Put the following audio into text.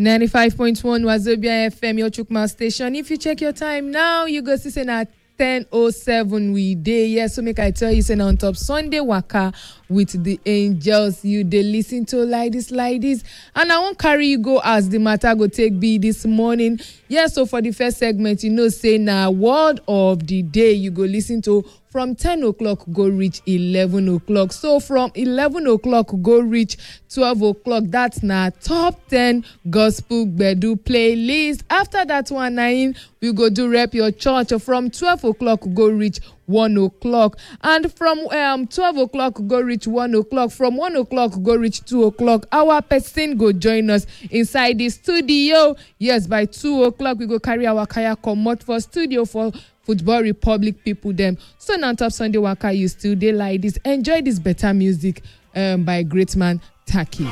95.1 Wazobia FM, your Chukma station. If you check your time now, you go see say na 10.07 we dey. Yes, so make I tell you, say na on top Sunday waka with the angels. You dey listen to like this, like this. And I won't carry you go as the matter go take be this morning. Yes, so for the first segment, you know, say na word of the day you go listen to from 10 o'clock go reach 11 o'clock so from 11 o'clock go reach 12 o'clock that's na top 10 gospel gbedu playlist after that one na im we go do rep your church from 12 o'clock go reach 1 o'clock and from um, 12 o'clock go reach 1 o'clock from 1 o'clock go reach 2 o'clock our person go join us inside the studio yes by 2 o'clock we go carry our kaya comot for studio for football republic people dem so na on top sunday waka you still dey like this enjoy this better music um, by great man taki.